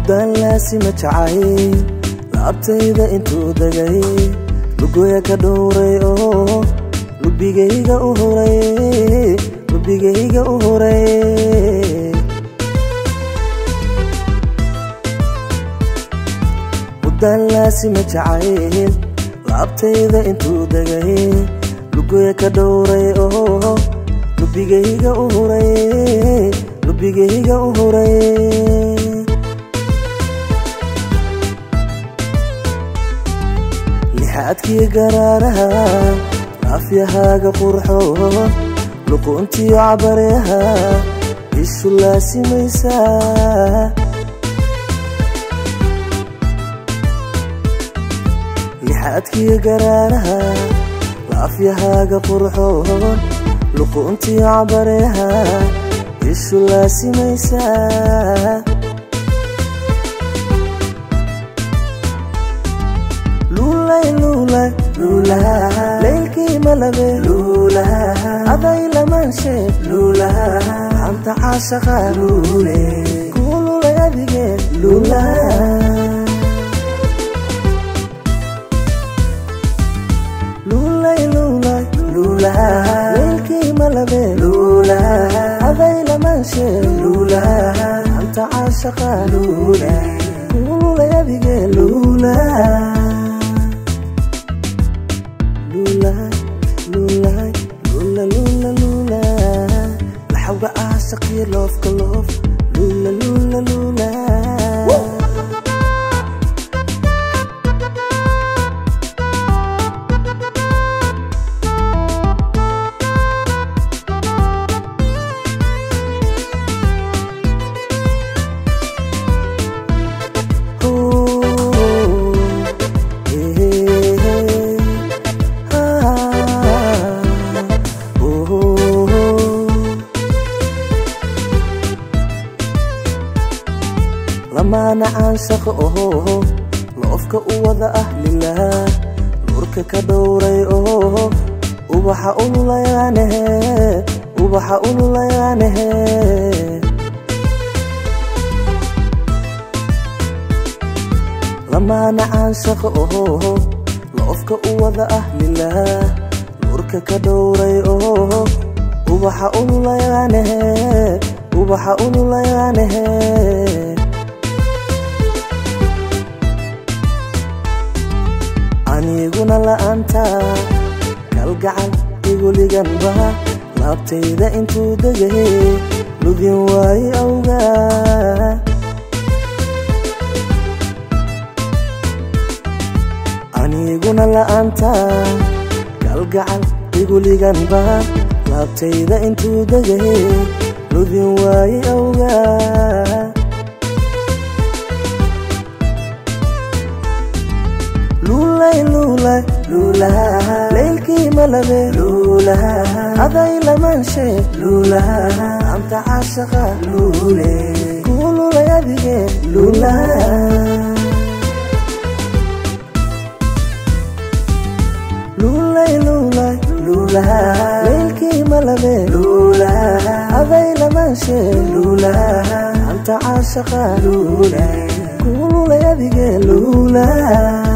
muddaan laasima jacay laabtayda intuu degay lugoya ka dhowray oo lubigayga u huray lubigayga u huray muddaan laasima jacayl laabtayda intuu degay lugoya ka dhowray oo lubigayga u huray lubigayga u huray lixaadkii garaaraha laafyahaaga qurxoon luquntiyo cabareha ishu laasimaysaa lixaadkii garaaraha laafyahaaga qurxoon luquntiyo cabareha ishu laasimaysaa leylkii malabe aday lamaanshe anta caashaqa kuululay adige leylkii malabe aday lamaanshe anta caashaqa kuululay adige lula laxawga aashaqiyo loofka loof lula lula lula lamaana caanshaqo oho loofka u wada ah lilah nuurka ka dhowray oo ubaxa ululayaanahe ubaxa ululayaanahe lamaana caanshaqo oho loofka u wada ah lilah nuurka ka dhowray oo ubaxa ululayaanahe ubaxa ululayaanahe aniguna la'aanta kalgacal iguliganba laabtayda intuu degay ludin waaye awga aniguna la'aanta kalgacal iguliganba laabtayda intuu degay ludin waaye awga leylkii malabe aday lamaanshe anta caashaqa kuululay adige leylkii malabe aday lamaanshe anta caashaqa kuululay adige lula